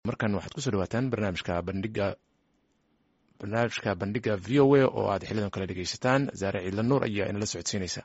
markan waxaad kusoo dhawaataan barnaamijka bandhiga barnaamijka bandhiga v o a oo aad xilidan kale dhegeysataan zaare ciidla nuur ayaa inala socodsiinaysa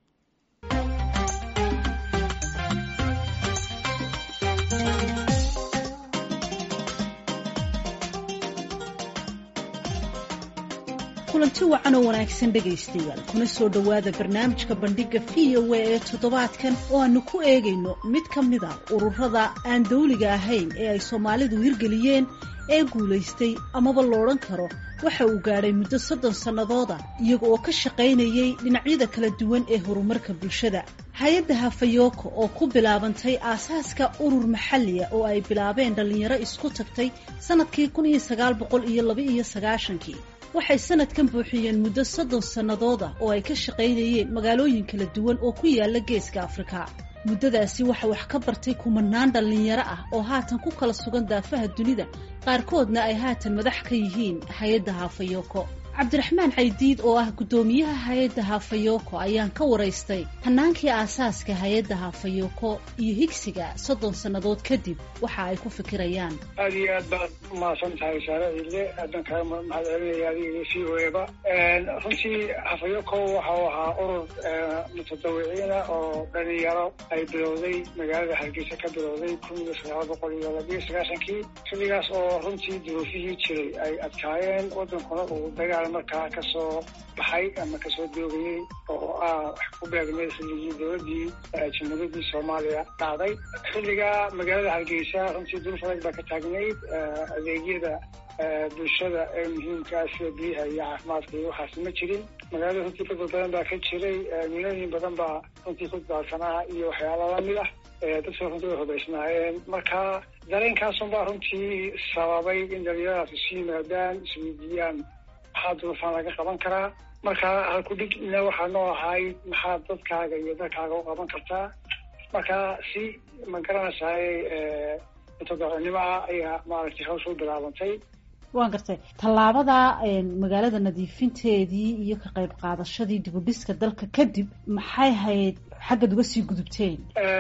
kulanti wacan oo wanaagsan dhegaystayaal kuna soo dhowaada barnaamijka bandhiga v o a ee toddobaadkan oo aanu ku eegayno mid ka mid a ururada aan dawliga ahayn ee ay soomaalidu hirgeliyeen ee guulaystay amaba loodhan karo waxa uu gaadhay muddo soddon sannadooda iyaga oo ka shaqaynayay dhinacyada kala duwan ee horumarka bulshada hay-adda hafayoko oo ku bilaabantay aasaaska urur maxaliya oo ay bilaabeen dhallinyaro isku tagtay sannadkii kun iyo sagaal boqol iyo laba iyo sagaashankii waxay sanadkan buuxiyeen muddo soddon sannadooda oo ay ka shaqaynayeen magaalooyin kala duwan oo ku yaala geeska afrika muddadaasi waxa wax ka bartay kumanaan dhallinyaro ah oo haatan ku kala sugan daafaha dunida qaarkoodna ay haatan madax ka yihiin hay-adda haafayoko cabdiraxmaan caydiid oo ah guddoomiyaha hay-adda haafayoko ayaan ka waraystay hanaankii aasaaska hay-adda haafayoko iyo higsiga soddon sannadood kadib waxa ay ku fikirayaan aada iyo aad baad umahadsan tahay saare ciidle aadan kaga mahad celinaya adiga c o eba runtii hafayoko waxa uu ahaa urur mutadawiciina oo dhalinyaro ay bilowday magaalada hargeysa ka bilowday kun iyo sagaal boqol iyo labiyo sagaashankii xilligaas oo runtii duruufihii jiray ay adkaayeen wadankuna uu dagaal markaa kasoo baxay ama kasoo doogayey oo ah wax ku beegmay xilligii dowladii jamhuuriyadii soomaaliya dhacday xilliga magaalada hargeysa runtii duruuf adag baa ka taagnayd adeegyada bulshada ee muhiimkaa sida biyaha iyo caafimaadka iyo waxaas ma jirin magaalada runtii dad badan baa ka jiray milooyin badan baa runtii ku daadsanaa iyo waxyaala lamid ah dadka runtii way hubaysnaayeen marka dareenkaasun baa runtii sababay in dhalinyaradaas isu yimaadaan isweydiiyaan maxaa duruufaan laga qaban karaa marka halkudhigna waxaa noo ahay maxaa dadkaaga iyo dalkaaga u qaban kartaa marka si ma garanaysaay mutadacinimo ah ayaa maaragtay hawsha u bilaabantay waan gartay tallaabada magaalada nadiifinteedii iyo ka qayb qaadashadii dibudhiska dalka kadib maxay hayd xaggaad uga sii gudubteen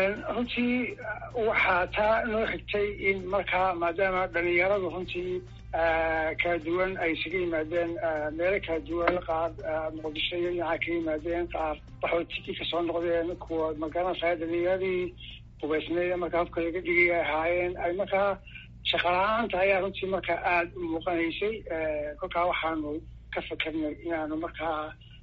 runtii waxaa taa noo xigtay in markaa maadaama dhalinyaradu runtii kala duwan ay isaga yimaadeen meelo kala duwan qaar muqdisho iyo dhinaca ka yimaadeen qaar waxootiki kasoo noqdeen kuwa magaranaysaa dhalinyaradii hubaysneed markaa hubka laga dhigay ay ahaayeen ay markaa shaqala-aanta ayaa runtii markaa aada u muuqanaysay kolkaa waxaanu ka fakarnay inaanu markaa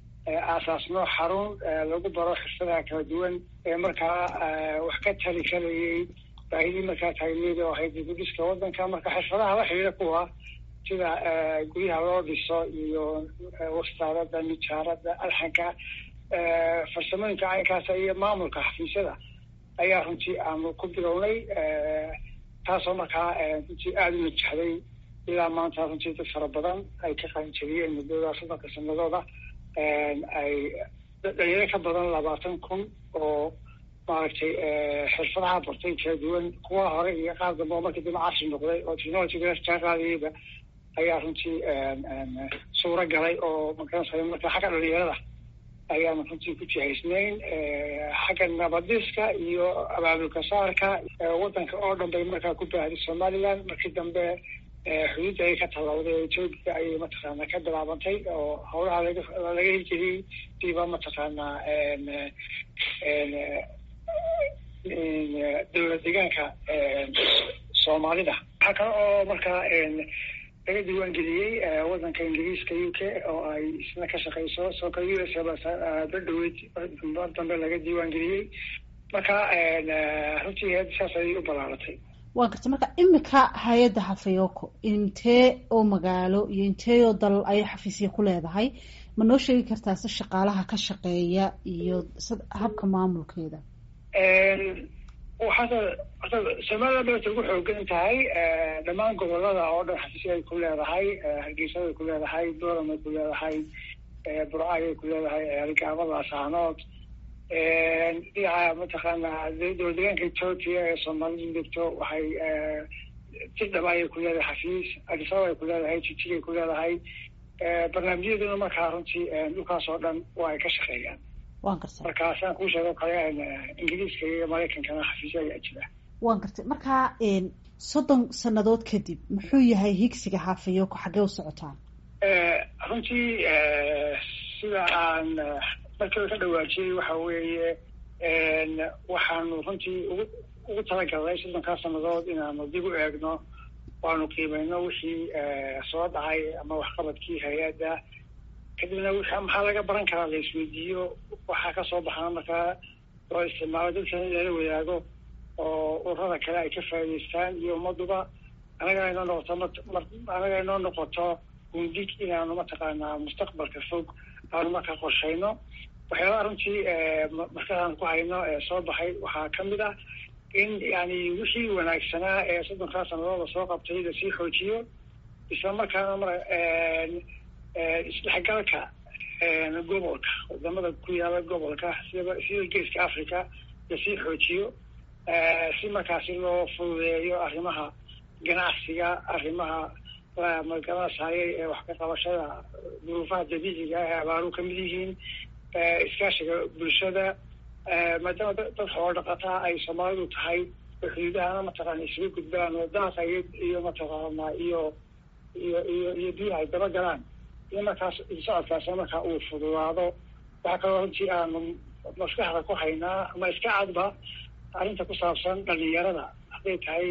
aasaasno xarun lagu baro xirfadaha kala duwan ee markaa wax ka tali karayay baahidii markaa taagneed oo ahayd dibudhiska waddanka marka xirfadaha la xidhiira kuwa sida guryaha loo dhiso iyo wastaarada nijaarada alxanka farsamooyinka caynkaasa iyo maamulka xafiisyada ayaa runtii aanu ku bilownay taasoo markaa runtii aada u najaxday ilaa maanta runtii dad fara badan ay ka qaanjariyeen muddada soddonka sanadooda ay dhalinyaro ka badan labaatan kun oo maaragtay xirfadaha bartay kala duwan kuwa hore iyo qaar dambe oo markii dambe casri noqday oo technologyga kaa qaadayeyba ayaa runtii suuro galay oo magaranaysa marka xagga dhalinyarada ayaanu runtii ku jihaysnayn xagga nabadiska iyo abaabulka saarka waddanka oo dhan bay markaa ku baahday somaliland markii dambe xuduudda ay ka tallawday etoobiya ayay mataqaanaa ka bilaabantay oo howlaha laga laga hirgeliyey diiba mataqaanaa dowlad deegaanka soomaalida waxaa kale oo markaa laga diiwaan geliyey waddanka ingiriiska u k oo ay isna ka shaqeyso soo kale u s badhaweyd mar dambe laga diiwaan geliyey marka runtii saas ayay u balaaratay waa garta marka imika hay-adda hafayoko intee oo magaalo iyo intee oo dal ayay xafiisya ku leedahay ma noo sheegi kartaa si shaqaalaha ka shaqeeya iyo habka maamulkeeda waxaata horta somaliland bay ugu xoogan tahay dhammaan gobolada oo dhan xafiisya ay ku leedahay hargeysada ay ku leedahay doram ay ku leedahay burcay ay ku leedahay rigaamada asaanood dhinaca mataqaanaa dowlad deegaanka ethoopia ee soomaalidu degto waxay tidhaba ayay ku leedahay xafiis adisababa ay ku leedahay jijig ay ku leedahay barnaamijyaduna markaa runtii dhulkaas oo dhan waa ay ka shaqeeyaan waan gartay marka saan kuu sheego kale ingiriiska iyo maraykankana xafiisyo ayaa jira waan gartay marka soddon sannadood kadib muxuu yahay higsiga hafayoko xaggee u socotaan runtii sida aan markiiba ka dhawaajiyey waxa weeye waxaanu runtii ugu ugu talagalnay soddonkaa sannadood inaanu dib u eegno waanu qiimeyno wixii soo dhacay ama waxqabadkii hay-adda kadibna w maxaa laga baran karaa la isweydiiyo waxaa kasoo baxana markaa loo isticmaalo dadkana in lala wadaago oo ururada kale ay ka faa'idaystaan iyo ummaduba anagana inoo noqoto anaga inoo noqoto gundig inaanu mataqaanaa mustaqbalka fog aanu markaa qorshayno waxyaabaha runtii markaaan ku hayno ee soo baxay waxaa kamid ah in yani wixii wanaagsanaa ee soddonkaa sanadooda soo qabtay lasii xoojiyo isla markaana mar isdhexgalka gobolka wadamada ku yaala gobolka sida sida geeska africa lasii xoojiyo si markaasi loo fududeeyo arrimaha ganacsiga arrimaha magaranasayay ee wax ka qabashada duruufaha dabiiciga ee abaaru kamid yihiin iskaashiga bulshada maadaama dad xoolo dhaqataa ay soomaalidu tahay oo xuduudahana mataqaana isuga gudbaan oo daaqa iyo iyo mataqaana iyo iyo iyo iyo biyaha ay daba galaan iyo markaas socodkaasna markaa uu fududaado waxaa kaloo runtii aanu maskaxda ku haynaa ama iska cadba arrinta ku saabsan dhalinyarada hadday tahay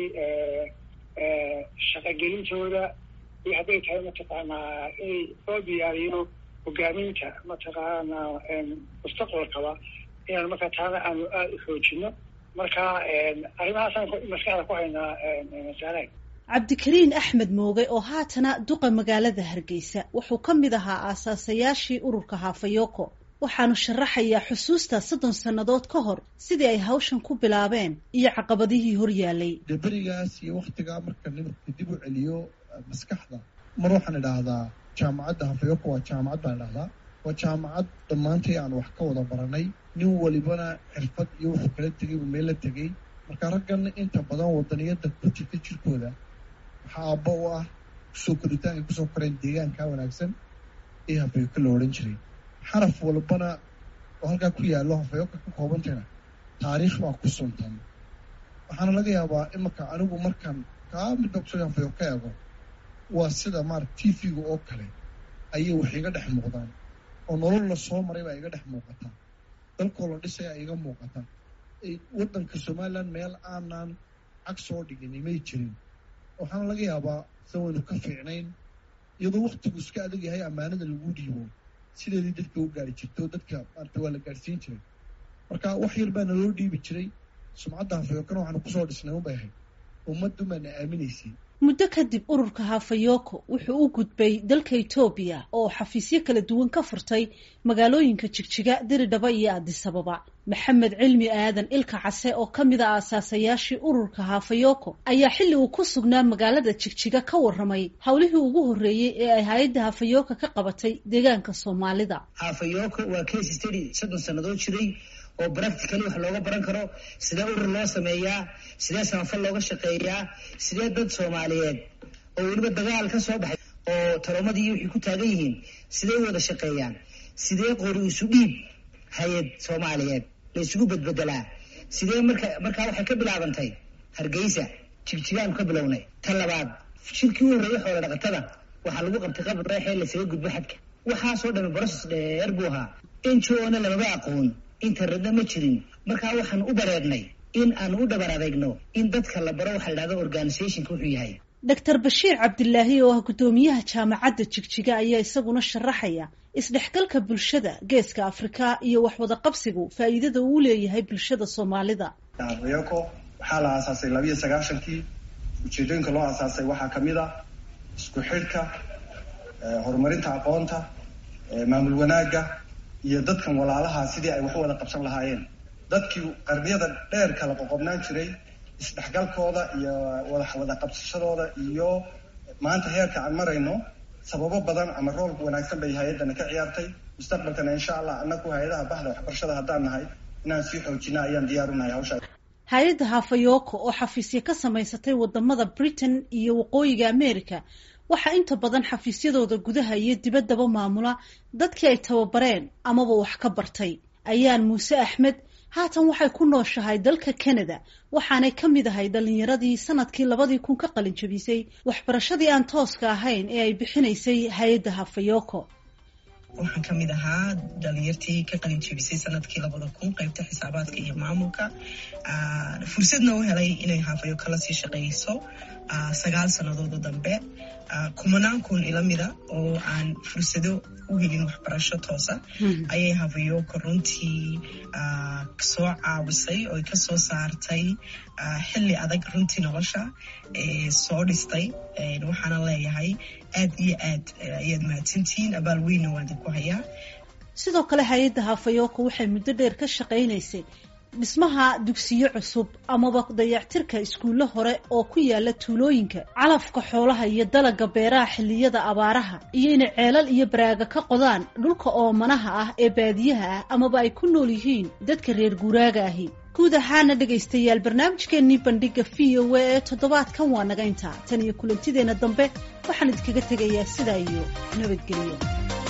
shaqagelintooda iyo hadday tahay mataqaanaa inay loo diyaariyo hogaaminta mataqaana mustaqbalkaba inaanu markaa taana aanu aada u xoojino marka arrimahaasaan maskaxda ku haynaa masaalaha cabdikariin axmed mooge oo haatana duqa magaalada hargeysa wuxuu ka mid ahaa aasaasayaashii ururka hafayoko waxaanu sharaxayaa xusuusta soddon sannadood ka hor sidii ay hawshan ku bilaabeen iyo caqabadihii hor yaalay dee berigaas iyo waktigaa marka nimarka dib u celiyo maskaxda mar waxaan idhaahdaa jaamacadda hafayoko waa jaamacad baan idhahdaa waa jaamacad dhammaantay aan wax ka wada baranay nin walibana xirfad iyo wuxuu kala tegay uu meel la tegay marka raggan inta badan wadaniyada ku jirta jirkooda waxaa aabba u ah kusoo koritaanka kusoo koreen deegaanka wanaagsan ee hafayoko la odhan jiray xaraf walbana oo halkaa ku yaallo hafayoko ka koobantayna taariikh baa ku suntan waxaana laga yaabaa imanka anigu markaan kaa midba kusoo hafayoko ka eego waa sida maarata t v-ga oo kale ayay wax iga dhex muuqdaan oo nolol la soo maray baa iga dhex muuqataa dalkoo la dhisaya iga muuqata waddanka somalilan meel aanan cag soo dhigin may jirin waxaana laga yaabaa sa waynu ka fiicnayn iyadoo waktigu iska adag yahay ammaanada lagu dhiibo sideedii dadka u gaari jirto dadka maarata waa la gaadhsiin jiray marka wax yar baana loo dhiibi jiray sumcadda hafayokana waxaanu kusoo dhisnay unbay ahayd ummaddu baana aaminaysay muddo kadib ururka hafayoko wuxuu u gudbay dalka etoobiya oo xafiisyo kala duwan ka furtay magaalooyinka jigjiga diridhaba iyo addisababa maxamed cilmi aadan ilka case oo ka mid a aasaasayaashii ururka hafayoko ayaa xilli uu ku sugnaa magaalada jigjiga ka warramay howlihii ugu horreeyey ee ay hay-adda hafayoko ka qabatay deegaanka soomaalida hafayoko waa case study soddon sannadood jiray oo practically wax looga baran karo sidee urur loo sameeyaa sidee samafal looga shaqeeyaa sidee dad soomaaliyeed oo weliba dagaal ka soo baxay oo talomadii wixii ku taagan yihiin sidee u wada shaqeeyaan sidee qori isu dhiib hay-ad soomaaliyeed la isugu bedbedelaa sidee marka markaa waxay ka bilaabantay hargeysa jigjigaanu ka bilownay ta labaad shirkii u horreeyay xoola dhaqatada waxaa lagu qabtay qabr reexee lasaga gudbo xadka waxaasoo dhami broses dheer buu ahaa injoona lamaba aqoon internetna ma jirin markaa waxaan u bareernay in aan u dhabar adeegno in dadka la baro waxa la dhahda organizationka wuxuu yahay doctor bashiir cabdilaahi oo ah guddoomiyaha jaamacadda jigjiga ayaa isaguna sharaxaya isdhexgalka bulshada geeska afrika iyo waxwada qabsigu faa'iidada uu leeyahay bulshada soomaalida hafayoko waxaa la aasaasay labiiyo sagaashankii ujeedooyinka loo aasaasay waxaa kamid a isku xidhka horumarinta aqoonta maamul wanaagga iyo dadkan walaalaha sidii ay wax wada qabsan lahaayeen dadkii qarniyada dheer kala qoqobnaan jiray isdhexgalkooda iyo wada wada qabsashadooda iyo maanta heerka aan marayno sababo badan ama rool wanaagsan bay hay-addana ka ciyaartay mustaqbalkana insha allah anaku hay-adaha bahda waxbarashada haddaan nahay inaan sii xoojina ayaan diyaar u nahay hawshaa hay-adda hafayoko oo xafiisyo ka samaysatay wadamada britain iyo waqooyiga america waxaa inta badan xafiisyadooda gudaha iyo dibaddaba maamula dadkii ay tababareen amaba wax ka bartay ayaan muuse axmed haatan waxay ku nooshahay dalka canada waxaanay ka mid ahay dhallinyaradii sanadkii labadii kun ka qalin jabisay waxbarashadii aan tooska ahayn ee ay bixinaysay hay-adda hafayoko waxaan ka mid ahaa dhalinyartii ka qalin jebisay sanadkii labada kun qaybta xisaabaadka iyo maamulka fursadna u helay inay haafayo kala sii shaqeyso sagaal sannadood oo dambe kumanaan kun ila mida oo aan fursado u helin waxbarasho toosa ayay hafayoko runtii soo caawisay oo kasoo saartay xilli adag runtii nolosha soo dhistay waxaana leeyahay aad iyo aad ayaad mahadsantihiin abaal weynna waan idinku hayaa sidoo kale hay-adda hafayoko waxay muddo dheer ka shaqaynaysay dhismaha dugsiyo cusub amaba dayactirka iskuullo hore oo ku yaala tuulooyinka calafka xoolaha iyo dalaga beeraha xilliyada abaaraha iyo inay ceelal iyo baraaga ka qodaan dhulka oomanaha ah ee baadiyaha ah amaba ay ku nool yihiin dadka reer guuraaga ahi guud ahaana dhegaystayaal barnaamijkeennii bandhiga v o a ee toddobaadkan waa naga intaa tan iyo kulantideenna dambe waxaan idinkaga tegayaa sidaa iyo nabadgelyo